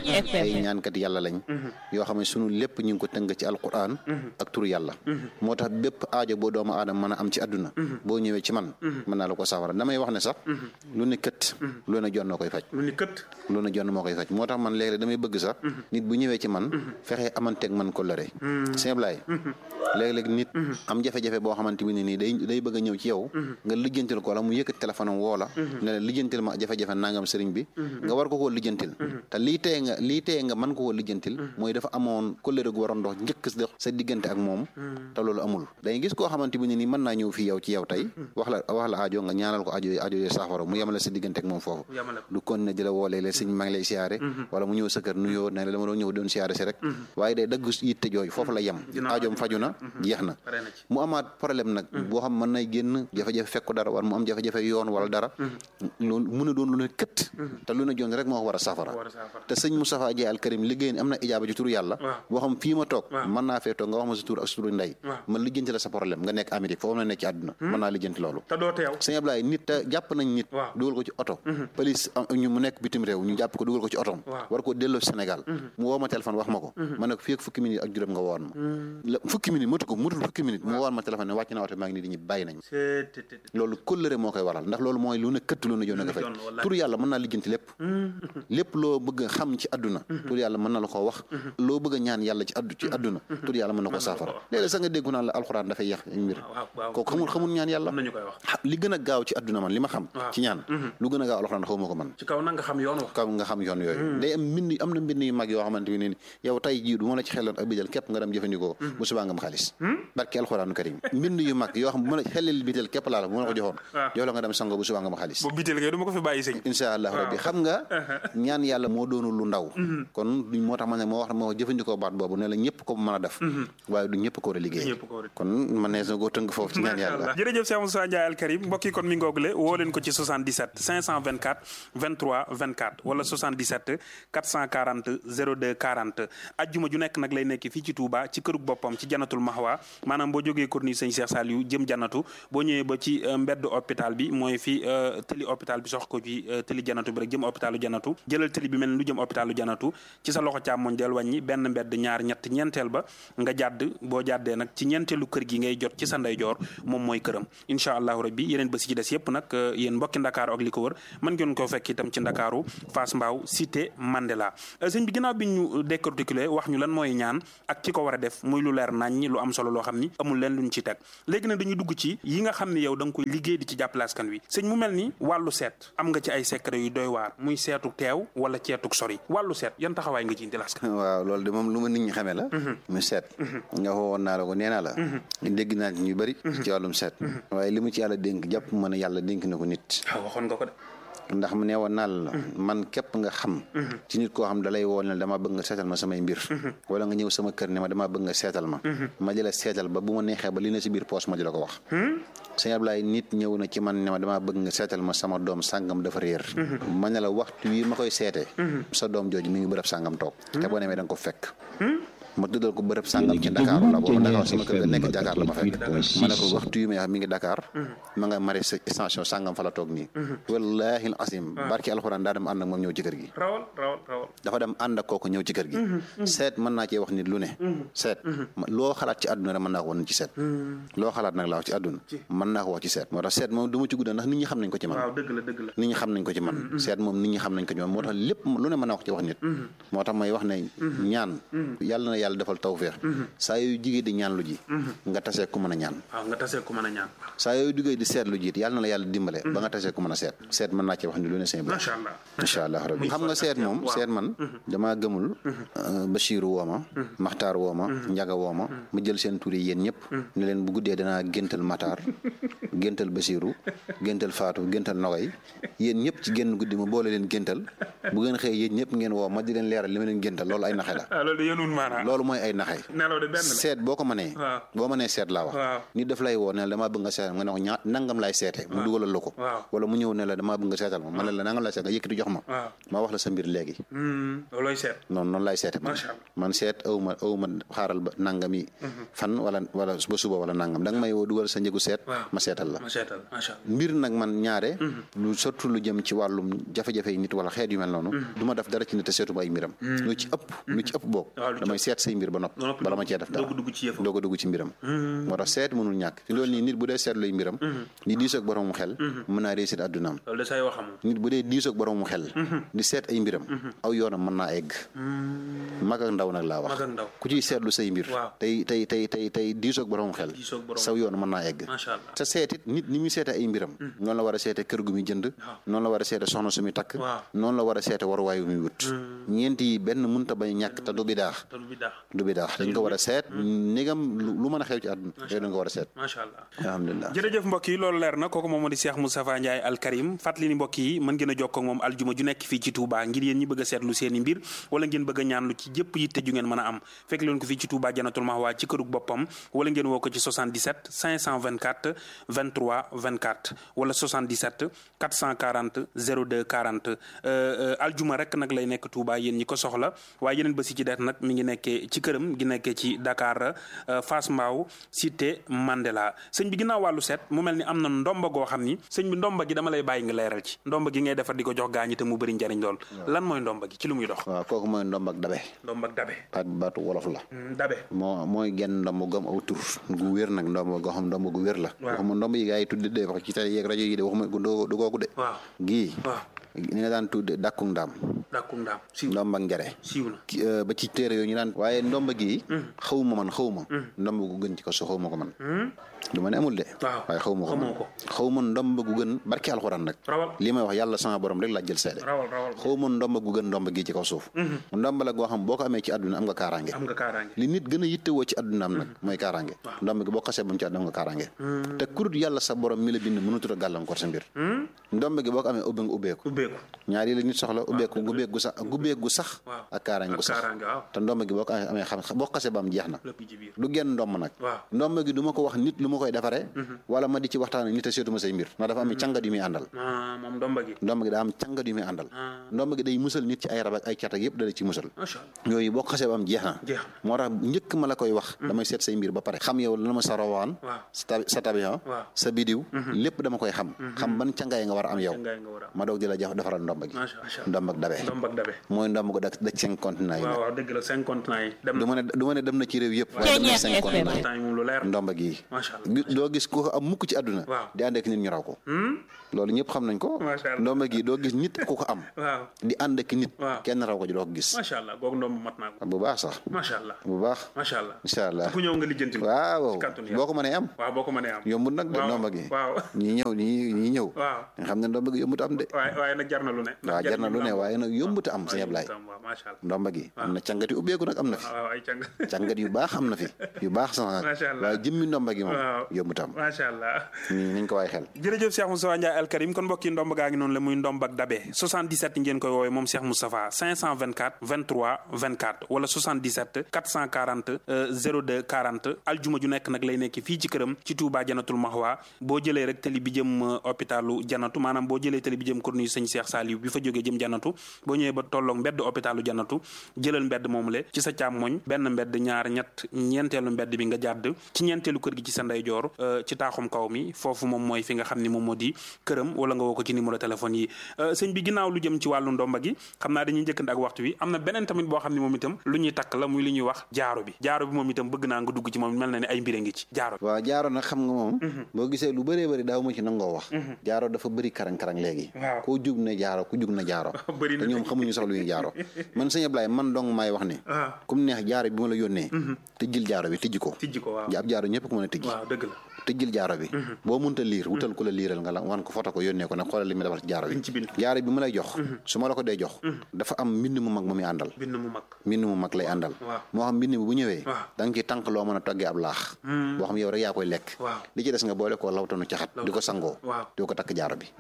ay ñaankat yàlla lañ yoo xam ne sunu lépp ñu ngi ko tënk ci alquran ak turu yàlla moo tax bépp aajo boo doomu aadama mën a am ci àdduna boo ñëwee ci man mën naa la ko safara damay wax ne sax lu ne kët lu ne jonn koy faj lu ne kët lu ne jonn moo koy faj moo tax man léeg-léeg damay bëgg sax nit bu ñëwee ci man fexe amanteeg man ko lëre simlaay léeg-léeg nit am jafe-jafe boo xamante bi ne nii day day bëgg a ñëw ci yow nga lijjantil ko wala mu yëkkat téléphone am woo la ne la lijjantil ma jafe-jafe nangam sëriñ bi nga war ko koo lijjantil te lii teye nga lii teye nga mën ko koo lijjantil mooy dafa amoon kóllëre gu waroon dox njëkk sa diggante ak moom te loolu amul dañuy gis koo xamante bi ne nii mën naa ñëw fii yow ci yow tey wax la wax la aajo nga ñaanal ko aajo aajo yooyu saafara mu yemale sa diggante ak moom foofu du kon ne di la woolee la sëñ maa ngi lay siyaare wala mu ñëw sa kër nuyoo ne la dama doon ñëw doon siyaare si rek waaye day dagg yitte jooyu foofu la yem aajoom faju na jeex na mu amaat problème nag boo xam mën nay génn jafe-jafe fekk ko dara wala mu am jafe-jafe yoon wala dara loolu mun a doon lu ne kët te lu ne joon rek moo ko war a safara te sëñ Moustapha Dieye al Karim liggéey am na ijaaba ci turu yàlla boo xam fii ma toog mën naa fee toog nga wax ma sa tur ak sa turu ndey man lijjanti la sa problème nga nekk Amérique foofu la nekk ci àdduna mën naa lijjanti loolu sëñ Ablaye nit te jàpp nañ nit dugal ko ci oto police ñu mu nekk bitim réew ñu jàpp ko ko dugal ko ci otom war koo delloo Sénégal mu woo ma téléphone wax ma ko ma ne ko fii ak fukki minute ak juróom nga woon ma fukki minute mutu ko mutul fukki minute mu woon ma téléphone ne wàcc na oto maa ngi nii di ñu bàyyi nañ loolu kóllëre moo koy waral ndax loolu mooy lu ne këtt lu ne joon nga fay tur yàlla mën naa lijjanti lépp lépp loo bëgg a xam ci àdduna tur yàlla mën na la koo wax loo bëgg a ñaan yàlla ci addu ci àdduna tur yàlla mën na koo saafara léeg-léeg sax nga déggu naan la alxuraan dafay yàq mbir kooku xamul xamul ñaan yàlla li gën a gaaw ci àdduna man li ma xam ci ñaan lu gën a gaaw alxuraan xaw ma ko man ci kaw nag nga xam yoon wax kaw nga xam yoon yooyu day am mbind am na mbind yu mag yoo xamante ne ni yow tay jii du ma la ci xeloon ak bijal képp nga dem jëfandikoo bu subaa nga am xaalis barke alxuraanu karim mbind yu mag yoo xam bu ma la xelil bitel képp laa la bu ma la ko joxoon jox la nga dem sango bu subaa nga am xaalis bu bitel kay du ma ko fi bàyyi sëñ insha allah rabbi xam nga ñaan yàlla moo doonul lu ndaw kon duñ moo tax ma ne moo wax moo jëfandikoo baat boobu ne la ñëpp ko mën a def waaye du ñëpp ko war a liggéey kon man ne na koo tënk foofu ci ñaan yàlla jërëjëf Cheikh Moussa Ndiaye Al Karim mbokk yi kon mi ngoogule woo leen ko ci 77 524 23 24 wala 77 440 02 40 ajjuma ju nekk nag lay nekk fii ci Touba ci kërug boppam ci janatul mahwa maanaam boo jógee corniche sëñ Cheikh Saliou jëm janatu boo ñëwee ba ci mbedd hôpital bi mooy fi tëli hôpital bi sox ko ci tëli janatu bi rek jëm hôpitalu janatu jëlal tëli bi mel ni lu jëm hôpitalu janatu ci sa loxo càmmoñ del wàññi benn mbedd ñaar ñett ñeenteel ba nga jàdd boo jàddee nag ci ñeenteelu kër gi ngay jot ci sa ndeyjoor moom mooy këram incha allahu rabbi yeneen ba si ci des yépp nag yéen mbokki ndakaaru ak li ko wër mën ngeen ko fekk itam ci ndakaaru Fass Mbao cité Mandela sëñ bi ginnaaw bi ñu décorticulé wax ñu lan mooy ñaan ak ki ko war a def muy lu leer nañ lu am solo loo xam ni amul leen luñ ci teg léegi nag dañuy dugg ci yi nga xam ni yow da nga koy liggéey di ci jàppale askan wi sëñ mu mel ni wàllu seet am nga ci ay secret yu doy waar muy seetu teew wala ceetuk sori wàllu seet yan taxawaay nga ci indi askan waaw loolu de moom lu ma nit ñi xamee la mu seet nga woon naa la ko nee naa la dégg naa ci ñu bëri ci wàllum seet waaye li mu ci yàlla dénk jàpp ma ne yàlla dénk na ko nit waxoon nga ko de ndax mu ne woon naa la man képp nga xam ci nit koo xam dalay woon ne dama bëgg nga seetal ma samay mbir wala nga ñëw sama kër ne ma dama bëgg nga seetal ma ma di la seetal ba bu ma neexee ba li na si biir poos ma di la ko wax sëñ Ablaye nit ñëw na ci man ne ma dama bëgg nga seetal ma sama doom sàngam dafa réer ma ne la waxtu wi ma koy seetee sa doom jooju mi ngi bërëb sàngam toog te boo demee da nga ko fekk ma tuddal ko bërëb sàngam ci Dakar la boobu Dakar sama kër ga nekk Dakar la ma fekk ma ne ko waxtu yu may wax mi ngi Dakar ma nga mari station sàngam fa la toog nii wallahi asim barki alxuraan daa dem ànd ak moom ñëw ci kër gi rawal rawal rawal dafa dem ànd ak kooku ñëw ci kër gi seet mën naa cee wax nit lu ne seet loo xalaat ci àdduna rek mën naa ko wax nit ci seet loo xalaat nag laa wax ci àdduna mën naa ko wax ci seet moo tax seet moom du ma ci gudda ndax nit ñi xam nañ ko ci man waaw dëgg la dëgg la nit ñi xam nañ ko ci man seet moom nit ñi xam nañ ko ci man moo tax lépp lu ne mën naa ko ci wax nit moo tax may wax ne ñaan yàlla na yàlla defal tawfeex saa yooyu jigéen di ñaan lu ji nga tasee ku mën a ñaan waaw nga tasee ku mën a ñaan saa yooyu duggee di seet lu jiit yàlla na la yàlla dimbale ba nga tasee ku mën a seet seet mën naa ci wax ni lu ne seen macha allah incha allah rabbi xam nga seet moom seet man damaa gëmul Bachiru woo ma Maxtaar woo ma Njaga woo ma ma jël seen tur yi yéen ñëpp ne leen bu guddee danaa géntal Maxtaar géntal Bachiru géntal Faatu géntal Nogay yéen ñëpp ci génn guddi ma boole leen géntal bu ngeen xëy yéen ñëpp ngeen woo ma di leen leeral li ma leen géntal loolu ay naxe la loolu mooy ay naxe seet boo ko mënee boo mënee seet laa wax nit daf lay woo ne la damaa bëgg nga seetal nga ne ko ñaa nangam laay seete mu dugalal la ko wala mu ñëw ne la damaa bëgg nga seetal ma ma ne la nangam laay seet nga yëkkati jox ma ma wax la sa mbir léegi loolooy seet noonu noonu laay seete man man seet aw ma aw ma xaaral ba nangam yi fan wala wala ba suba wala nangam da nga may woo dugal sa njëgu seet ma seetal la mbir nag man ñaare lu surtout lu jëm ci wàllum jafe-jafe yi nit wala xeet yu mel noonu du ma def dara ci nit te seetuma ay mbiram lu ci ëpp lu ci ëpp boog damay seet say mbir ba nopp bala ma cee def dara doo ko dugg ci mbiram moo tax seet mënul ñàkk ci loolu nii nit bu dee seet luy mbiram di diisoog boroomu xel mën naa réussir addunaam nit bu dee diisoog boroomu xel di seet ay mbiram aw yoonam mën naa egg mag ak ndaw nag laa wax ku ciy seetlu say mbir tey tey tey tey tey diisoog boroomu xel saw yoon mën naa egg te seetit nit ni muy seete ay mbiram noonu la war a seete kër gu muy jënd noonu la war a seete soxna su muy takk noonu la war a seete waruwaay wu muy wut ñeent yi benn mënta bañ ñàkk te du bidaax du bidaax dañ ko war a seet négam lu mën a xew ci àdduna yooyu dañ ko war a seet macha allah alhamdulilah jërëjëf mbokk yi loolu leer na kooku moom moo di Cheikh Moustapha Ndiaye Al Karim fàttali ni mbokk yi mën ngeen a jokkoo ak moom aljuma ju nekk fii ci Touba ngir yéen ñi bëgg a seetlu seen i mbir wala ngeen bëgg a ñaan lu ci jëpp yitte ju ngeen mën a am fekk leen ko fii ci Touba Janatul Mahwa ci kërug boppam wala ngeen woo ko ci 77 524 23 24 wala 77 440 02 40 aljuma rek nag lay nekk Touba yéen ñi ko soxla waaye yeneen bés yi ci des nag mi ngi nekkee ci këram gi nekkee ci Dakar Fass Mbao cité Mandela sëñ bi ginnaaw wàllu seet mu mel ni am na ndomba goo xam ni sëñ bi ndomba gi dama lay bàyyi nga leeral ci ndomba gi ngay defar di ko jox gaañi te mu bëri njariñ lool lan mooy ndomba gi ci lu muy dox waaw kooku mooy ndomb ak dabe ndomba ak dabe baat baatu wolof la dabe moo mooy genn ndomb gom aw tur gu wér nag ndomb goo xam ndomb gu wér la waxuma ndomb yi gaa yi tudde de wax ci télé yeeg rajo yi de waxuma du googu de waaw gii waaw ni nga daan tudde dàkku ndaam dàkkum ndaam siiw ndomb ak njare siiw na ki- euh, ba ci téere yooyu ñu daan waaye ndomba gi xawma man xawma ndomb gu gën ci ko so xawma ko man du ma ne amul de waaw waaye xawma ko xamoo man ko xawma ndomb gu gën barki alxuraan nag rawal li may wax yàlla sama borom rek laa jël seede rawal rawal xawma ndomb gu gën ndomb gi ci kaw suuf ndomb la goo xam boo ko amee ci àdduna am nga kaaraange am nga kaaraange li nit gën a yittewoo ci àddunaam nag mooy kaaraange ndomb gi boo xasee ba mu ci àdduna am nga kaaraange te kurut yàlla sa borom mi la bind mënutut a gàllankoor sa mbir ndomb gi boo ko amee ubbi nga ubbeeku ubbeeku ñaari la nit soxla ubbeeku gubbeeg gu sax gubbeeg gu sax waaw ak kaaraange gu ak sax kaaraange waaw te ndomb gi boo ko amee xam boo xasee ba am jeex na lépp ci biir du genn ndomb nag waaw ndomb gi du ma ko wax nit lu ma koy defaree wala ma di ci waxtaan ak nit a seetuma say mbir ndax dafa am càngat yu muy àndal ah moom ndomba gi ndomb gi daa am càngat yu muy àndal ndomb gi day musal nit ci ay rab ak ay cat ak yëpp dala ci musal macha allah yooyu boo ko xasee ba am jeex na jeex moo tax njëkk ma la koy wax damay seet say mbir ba pare xam yow la ma sa rawaan waaw sa tabi sa tabihan waaw sa bidiw lépp dama koy xam xam ban càngaay nga war a am yow ngay nga war a ma doog di la jox defaral ndomb gi macha allah ndomb ak dabe ndomb ak dabe mooy ndomb ko dak daj cinq continent yi waaw waaw dëgg la cinq continents yi dem du na ma ne du ma ne dem na ci réew yëpp waaye dem na cinq continent yi continents yi moom lu leer ndomba gi macha allah gi- doo gis ku ko am mukk ci àdduna waaw di ànd ak nit ñu raw ko Hmm? loolu ñëpp xam nañ ko Macha Allah. ndomba gi doo gis nit ku ko am waaw di ànd ak nit Waaw. kenn raw ko ji doo ko gis macha allah googu ndomb mat naa ko bu baax sax macha allah bu baax macha allah incha allah ku ñëw nga lijjanti ko waaw ci kàttanu yàlla. boo ko mënee am waaw boo ko mënee am yombut nag de waaw ndomba gi waaw ñii ñëw ñii ñii ñëw waaw nga xam ne ndomba gi yombut am de waaye waaye nag jar na lu ne waaw jar na lu ne waaye nag yombut am sëñ Ablaye waaw waaw macha allah ndomba gi am na càngat yu ubbeeku nag am na fi waaw ay càng càngat yu baax am na fi yu baax sax nag Macha Allah. waaye jëmmi ndomba gi moom waaw yombut am macha allah nii nañ ko waay xel jërëjëf Cheikh Moustapha Ndiaye Al Karim kon mbokki ndomb gaa ngi noonu la muy ndomb ak dabe 77 ngeen koy woowee moom Cheikh Moustapha 524 23 24 wala 77 440 euh, 02 40 aljuma ju nekk nag lay nekk fii ci këram ci Touba Janatul Mahwa boo jëlee rek tali bi jëm euh, hôpitalu Janatu maanaam boo jëlee tali bi jëm corniche sëñ Cheikh Saliou bi fa jógee jëm Janatu boo ñëwee ba tolloog mbedd hôpitalu Janatu jëlal mbedd moomu le ci sa càmmoñ benn mbedd ñaar ñett ñeenteelu mbedd bi nga jàdd ci ñeenteelu kër gi ci sa ndeyjoor euh, ci taaxum kaw mi foofu moom mooy fi nga xam ni moom moo di këram wala nga woo ko ci numéro téléphone yi Euh, sëñ bi ginnaaw lu jëm ci wàllu ndomba gi xam naa dañuy njëkkante ak waxtu wi am na beneen tamit boo xam ne moom itam lu ñuy takk la muy li ñuy wax jaaro bi jaaro bi moom itam bëgg naa nga dugg ci moom mel na ne ay mbir a ngi ci jaaro bi waaw jaaro nag xam nga moom boo gisee lu bëree bëri daaw ma ci nangoo wax jaaro dafa bëri karang-karang léegi Waaw. koo jug ne jaaro ku jug na jaaro bëri na te ñoom xamuñu sax lu ñuy jaaro man sëñ Ablaye man dong maay wax ne ah kum neex jaaro bi ma la yónnee tëjjil jaaro bi tijji ko tijji ko waaw ab jaaro ñëpp ko mën a tijji waaw dëgg la tëjjil jaaro bi boo mënta liir wutal ku la liiral nga la wan ko foto ko yónnee ko ne xoolal li mu defar ci jaaro bi Liñ ci bind. jaaro bi ma lay jox su ma la ko dee jox dafa am mbind mu mag mu muy àndal bind mu mag mbind mu mag lay àndal Waaw. moo xam mbind mi bu ñëwee Waaw. da nga ciy tànk loo mën a toggee ab laax boo xam yow rek yaa koy lekk waaw li ci des nga boole koo lawtanu caxat di ko sangoo waaw di ko takk jaaro bi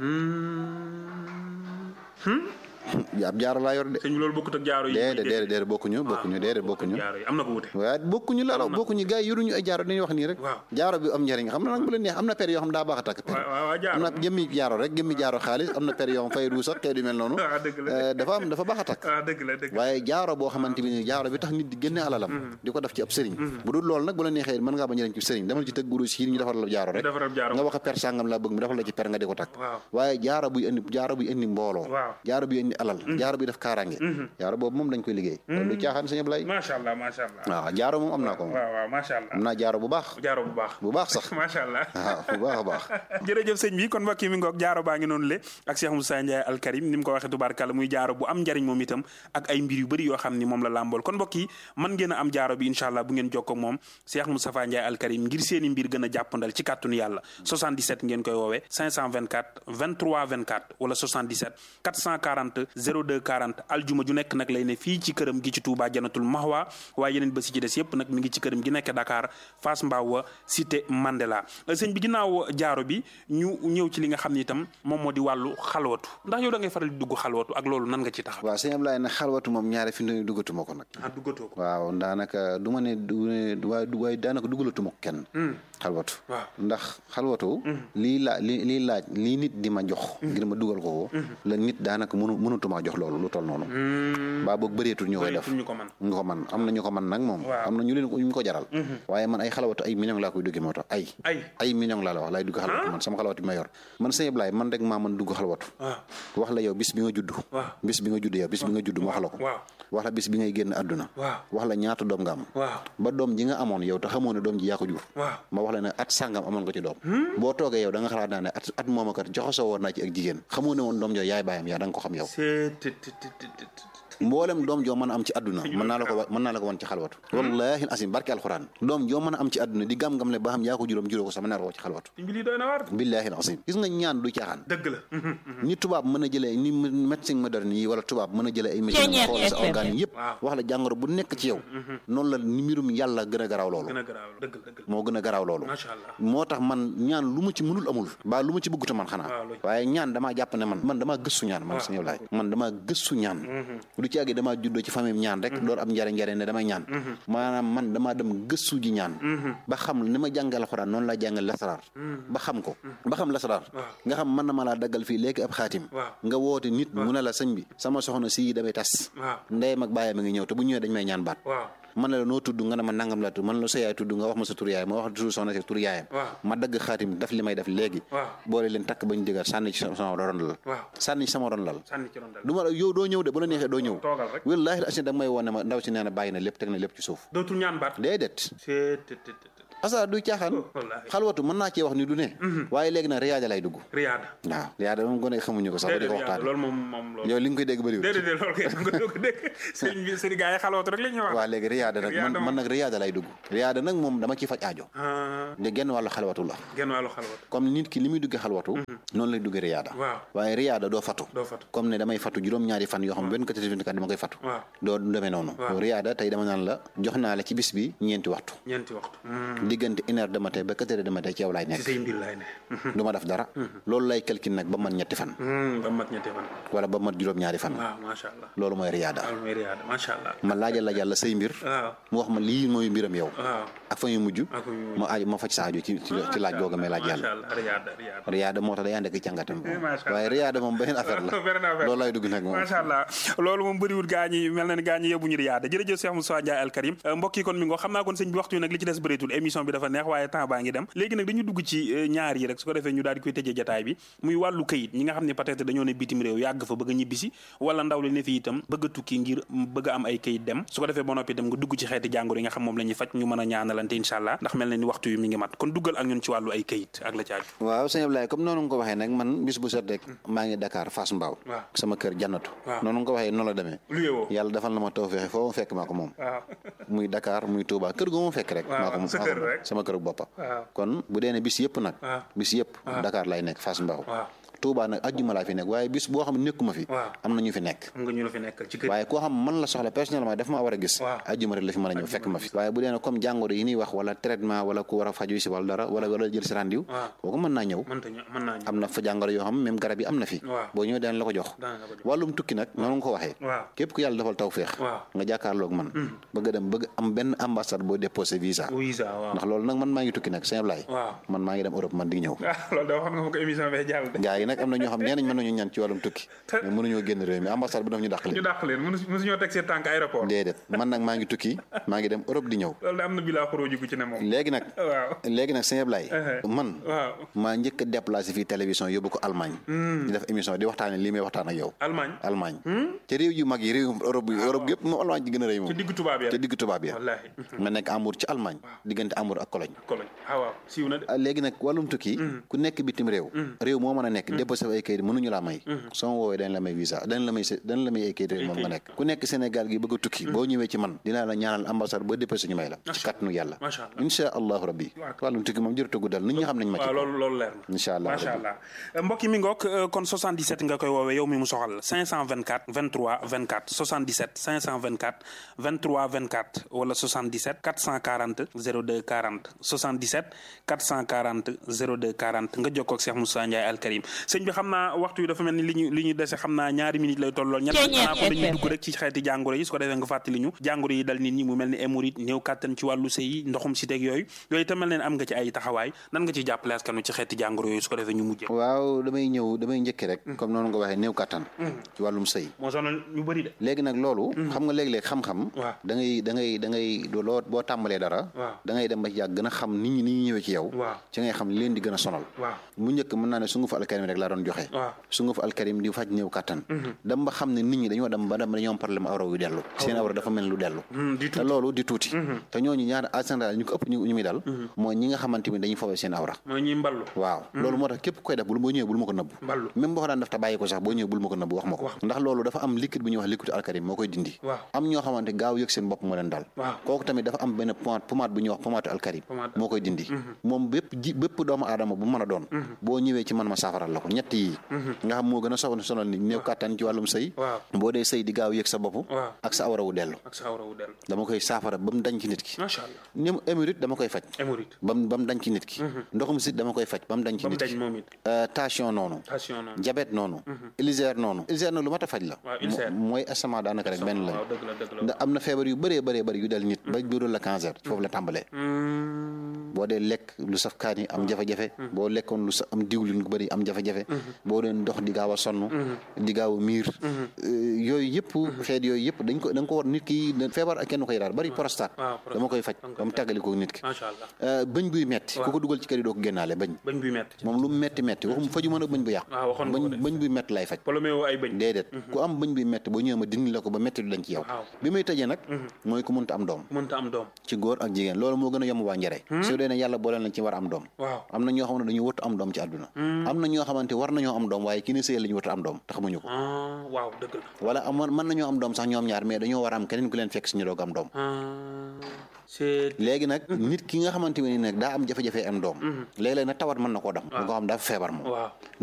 Hmm. ab jaaro laa yor de sëñ bi loolu bokkut ak jaaro yi déedéet déedéet déedéet bokkuñu bokkuñu déedéet bokkuñu jaaro yi am na ko wute waaye bokkuñu la la bokkuñu gars yi yoruñu ay jaaro dañuy wax nii rek Waaw. jaaro bi am njëriñ xam na nag bu la neex am na per yoo xam daa baax a takk per waaw waaw waaw jaaro am na jëmmi jaaro rek jëmmi jaaro xaalis am na per yoo xam fay ruus ak kay du mel noonu ah dëgg la Eh, dafa am dafa baax a takk ah dëgg la dëgg la waaye jaaro boo xamante bi ni jaaro bi tax nit di génne alalam di ko def ci ab sëriñ bu dul loolu nag bu la neexee mën ngaa bañ a dem ci sëriñ demal ci tëgg guru si ñu defar la jaaro rek defar ab jaaro nga wax a per sàngam laa bëgg mu defal la ci per nga di ko takk waaw waaye jaaro buy indi jaaro buy indi mbooloo Waaw. jaaro buy indi alal jaaro buy def kaaraange jaaro boobu moom dañ koy liggéey loolu du caaxaan sëñ Ablaye macha allah macha allah waaw jaaro moom am naa ko moom waaw waaw macha allah am naa jaaro bu baax jaaro bu baax bu baax sax macha allah waaw bu baax a baax jërëjëf sëñ bi kon mbokk yi mi ngoog jaaro baa ngi noonu le ak Cheikh Moussa Ndiaye Al Karim ni mu ko waxee tubaarkàlla muy jaaro bu am njariñ moom itam ak ay mbir yu bëri yoo xam ni moom la làmbool kon mbokk yi mën ngeen a am jaaro bi incha allah bu ngeen jokkoo ak moom Cheikh Moustapha Ndiaye Al Karim ngir seeni mbir gën a jàppandal ci kàttanu yàlla 77 ngeen koy woowee 524 23 24 wala 77 440 Sall 02 40 aljuma ju nekk nag lay ne fii ci këram gi ci Touba Janatul Mahwa waaye yeneen bés yi ci des yëpp nag mi ngi ci këram gi nekk Dakar Fass Mbao cité Mandela sëñ bi ginnaaw jaaro bi ñu ñëw ci li nga xam ne itam moom moo di wàllu xalwatu ndax yow da ngay faral di dugg xalwatu ak loolu nan nga ci taxaw waaw sëñ Ablaye nag xalwatu moom ñaare fi mu duggatuma ko nag ah duggatoo ko waaw daanaka du ma ne du ne waaye waaye daanaka dugalatuma ko kenn xalwatu waaw ndax xalwatu lii laa li lii laaj lii nit di ma jox ngir ma dugal ko la nit daanaka mënu mënutuma jox loolu lu toll noonu baa boog bëreetul ñu koy def ñu ko man ñu ko man am na ñu ko man nag moom am na ñu leen ñu ko jaral waaye man ay xalwatu ay million laa koy dugge moo tax ay ay ay million laa la wax laay dugg xalwatu man sama xalwatu bi ma yor man sëñ Ablaye man rek maa mën dugg xalwatu wax la yow bis bi nga judd bis bi nga judd yow bis bi nga judd ma wax la ko wax la bis bi ngay génn àdduna wax la ñaata doom nga am ba doom ji nga amoon yow te xamoo ne doom ji yaa ko jur ma wax la ne at sàngam amoon nga ci doom boo toogee yow da nga xalaat naa ne at at moom kat joxasoo woon naa ci ak jigéen xamoo ne woon doom jooju yaay bàyyam yaa da nga ko xam yow mboolem doom joo mën a am ci àdduna mën naa la ko mën naa la ko wan ci xalwatu wallahi asim barke alxuraan doom joo mën a am ci àdduna di gam-gam le ba xam yaa ko juróom juróo ko sax mën naa la ko ci xalwatu billahi asim gis nga ñaan du caaxaan dëgg la ni tubaab mën a jëlee ni médecine moderne yi wala tubaab mën a jëlee ay médecine xool sa organe yi yëpp wax la jàngoro bu nekk ci yow noonu la ni mbirum yàlla gën a garaaw loolu moo gën a garaaw loolu moo tax man ñaan lu ma ci mënul amul baa lu ma ci bëgguta man xanaa waaye ñaan damaa jàpp ne man man damaa gëstu ñaan man sañëw laay man damaa gëstu ñaan du ci àgg damaa juddoo ci famille ñaan rek door am njare njare ne damay ñaan maanaam man damaa dem gëstu ji ñaan ba xam ni ma jàngal alxuraan noonu laa jàngal lasaraar ba xam ko ba xam lasaraar nga xam mën na ma laa daggal fii léegi ab xaatim nga woote nit mu ne la sëñ bi sama soxna si damay tas ndeyam ak bàyyam a ngi ñëw te bu ñëwee dañ may ñaan baat man la noo tudd nga ne ma nangam la tudd man la sa yaay tudd nga wax ma sa tur yaay ma wax tur soxna si tur yaayam ma dagg xaatim daf li may def léegi boole leen takk bañ dëgër sànni ci sama ron lal sànni ci sama ron lal du ma yow doo ñëw de bu la neexee doo ñëw wallaahi la da may woon ne ma ndaw si nee na bàyyi na lépp teg na lépp ci suuf dootul ñaan baat déedéet asa du caaxaan xalwatu mën naa cee wax ni du ne waaye léegi nag riyaada lay dugg riyaada waaw riyaada moom gone xamuñu ko sax ba di ko waxtaan loolu moom moom loolu yow li nga koy dégg bëriwul déedéet loolu kay nga doo ko dégg sëñ bi sëñ gaa yi xalwatu rek la ñuy wax waaw léegi riyaada nag man man nag riyaada lay dugg riyaada nag moom dama ciy faj aajo de genn wàllu xalwatu la genn wàllu xalwatu comme nit ki li muy duggee xalwatu noonu lay duggee riyaada waaw waaye riyaada doo fatu doo fatu comme ne damay fatu juróom-ñaari fan yoo xam benn quatre vingt quatre dama koy fatu doo demee noonu riyaada tey dama naan la jox naa la ci bis bi ñeenti waxtu ñeenti waxtu diggante une heure de matin ba quatre heures de matin ci yow laay nekk ci say mbir laay ne du ma def dara loolu lay calcul nag ba mat ñetti fan ba mat ñetti fan wala ba mat juróom-ñaari fan waaw macha allah loolu mooy riyaada loolu mooy riyaada macha allah ma laajal la yàlla say mbir waaw mu wax ma lii mooy mbiram yow waaw ak fa ñu mujj ma aaju ma faj sa aajo ci ci laaj googa may laaj yàlla riyaada riyaada riyaada moo tax day ànd ak càngatam waaye riyaada moom beneen affaire la loolu lay dugg nag moom macha allah loolu moom bëriwul gaa ñi mel na ni gaa ñi yóbbuñu riyaada jërëjëf Cheikh Moussa Ndiaye Al Karim mbokk yi kon mi ngo xam naa kon sëñ bi waxtu yi nag li ci des bëreetul émission bi dafa neex waaye temps baa ngi dem léegi nag dañu dugg ci ñaar yi rek su ko defee ñu daal di koy tëjee jataay bi muy wàllu kayit ñi nga xam ne peut-être dañoo ne bitim réew yàgg fa bëgg a ñibbisi wala ndaw li ne fi itam bëgg a tukki ngir bëgg a am ay kayit dem su ko defee ba noppi itam nga dugg ci xeeti jàngoro yi nga xam moom la ñuy faj ñu mën a ñaanalante incha allah ndax mel na ni waxtu yi mi ngi mat kon duggal ak ñun ci wàllu ay kayit ak la caaju waaw sëñ Ablaye comme noonu nga ko waxee nag man bis bu set rek maa ngi Dakar Fass Mbao sama kër jannatu noonu nga ko waxee noonu la demee yàlla defal na ma tawfeex foo ma fekk maa ko moom muy Dakar muy Touba kër gu ma fekk rek maa ko moom sama kër boppa kon bu dee ne bis yëpp nag bis yëpp Dakar lay nekk Fass Mbao Touba nag ajjuma laa fi nekk waaye bis boo xam ne nekkuma fi am na ñu fi nekk am nga ñu la fi nekk ci kër waaye koo xam man la soxla personnellement daf ma war a gis ajjuma rek la fi mën a ñëw fekk ma fi waaye bu dee ne comme jàngoro yi ñuy wax wala traitement wala ku war a faju si wala dara wala wala jël si rendiw kooku mën naa ñëw am na fa jàngoro yoo xam même garab yi am na fi boo ñëwee daan la ko jox wàllum tukki nag noonu nga ko waxee képp ku yàlla defal taw féex nga jàkkaarloog man bëgg a dem bëgg am benn ambassade boo déposé visa ndax loolu nag man maa ngi tukki nag Sëñ Ablaye man maa ngi dem Europe man di ñëw gaa yi nag am na ñoo xam nee nañ mën nañu ñaan ci wàllum tukki mais mënuñoo génn réew mi ambassade bi daf ñu dàq leen ñu dàq leen mësuñoo teg seen tànk aéroport déedéet man nag maa ngi tukki maa ngi dem Europe di ñëw loolu am na bi laa xuroo jigu ci ne moom léegi nag waaw léegi nag Sëñ Ablaye man waaw maa njëkk a déplacé fii télévision yóbbu ko Allemagne di def émission di waxtaane lii may waxtaan ak yow Allemagne Allemagne te réew yu mag yi réew Europe yi Europe yëpp moom Allemagne ci gën a rëy moom ci diggu tubaab ya te diggu tubaab ya wallaahi ma nekk Amour ci Allemagne diggante Amour ak Cologne Cologne ah waaw siiw na de léegi nag wàllum tukki ku nekk bitim réew réew moo mën a nekk déposé ay kayit mënuñu laa may soo ma woowee dañ la may visa dañ la may dañ la may ay kayit moom nga nekk ku nekk Sénégal gi bëgg a tukki boo ñëwee ci man dinaa la ñaanal ambassade boo déposé ñu may la ci kàttanu yàlla insha allahu rabbi wàllum tukki moom jërëtu guddal nit ñi xam nañ ma ci loolu loolu leer na insha allah macha allah mbokk mi ngoog kon 77 nga koy woowee yow mi mu soxal 524 23 24 77 524 23 24 wala 77 440 02 40 77 440 02 40 nga jokkoo ak Cheikh Moussa Ndiaye Al Karim sëñ bi xam naa waxtu yi dafa mel ni li ñu li ñu dese xam naa ñaari minutes lay tollool ñett xanaa ko dañuy dugg rek ci xeeti jàngoro yi su ko defee nga fàttali ñu jàngoro yi dal nit ñi mu mel ni hémorroïde néew kàttan ci wàllu sëy ndoxum si teg yooyu yooyu itam mel ne am nga ci ay taxawaay nan nga ci jàppale askanu ci xeeti jàngoro yooyu su ko defee ñu mujjee waaw damay ñëw damay njëkki rek comme noonu nga waxee néew kàttan ci wàllum sëy moo sonal ñu bëri de léegi nag loolu xam nga léeg-léeg xam-xam da ngay da ngay da ngay loo boo tàmbalee dara da ngay dem ba ci yàgg gën a xam nit ñi ni ñu ñëwee ci yow ci ngay xam li leen di gën a sonal mu njëkk mën naa ne su nga fa alkarim rek laa doon joxe su nga fa alkarim di faj néew kàttan dem ba xam ne nit ñi dañoo dem ba dem dañoo am problème awra yu dellu seen awra dafa mel lu dellu te loolu di tuuti te ñooñu ñaar en général ñu ko ëpp ñu muy dal mooy ñi nga xamante ni dañuy foowee seen awra mooy ñuy mballu waaw loolu moo tax képp koy def bul boo ñëwee bul ma ko nëbb même boo ko daan def te bàyyi ko sax boo ñëwee bul ma ko nëbb wax ma ko ndax loolu dafa am liquide bu ñuy wax liquide alkarim moo koy dindi am ñoo xamante gaaw yëg seen bopp moo leen dal kooku tamit dafa am benn pomade pomade bu ñuy wax pomade alkarim moo koy dindi moom bépp ji bépp doomu aadama bu mën a doon boo ñëwee ci man ma saafaral la ko ñett yi nga xam moo gën a soxla sonal ni néew kàttan ci wàllum sëy boo dee sëy di gaaw yëg sa bopp ak sa awra wu dellu dama koy saafara ba mu dañ ci nit ki ni mu hémorroïde dama koy faj ba mu ba mu dañ ci nit ki ndoxum sit dama koy faj ba mu dañ ci nit ki tension noonu diabète noonu ulcère noonu ulcère nag lu mat a faj la mooy estomac daanaka rek benn lañ ndax am na feebar yu bëree bëree bëri yu dal nit ba jural la cancer foofu la tàmbalee boo dee lekk lu saf kaani am jafe-jafe boo lekkoon lu sa am diwlin gu bëri am jafe-jafe boo doon dox di gaaw a sonn di gaaw a miir yooyu yëpp xeet yooyu yëpp dañ ko da nga ko war nit ki feebar ak kenn koy daal bari prostate dama koy faj ba mu tàggali ko nit ki bëñ buy metti ku ko dugal ci kër yi doo ko génnaale bëñ moom lu metti metti waxum faju mën a bëñ bu yàqu bëñ bëñ buy metti lay faj déedéet ku am bëñ buy metti boo ñëwee ma dindi la ko ba metti du dañ ci yow bi may tëjee nag mooy ku mënta am doom ci góor ak jigéen loolu moo gën a yomb waa njare su dee ne yàlla boole nañ ci war am doom am na ñoo xam ne dañu wëttu am doom ci àdduna am na ñoo xamante war nañoo am doom waaye ki ne sëyal la ñu wëttu am doom te xamuñu ko waaw dëgg la wala am mën nañoo am doom sax ñoom ñaar mais dañoo war a am keneen ku leen fekk suñu doog am doom léegi nag nit ki nga xamante ne nag daa am jafe-jafe am doom léeg-léeg nag tawat mën na koo dam nga xam dafa feebar moom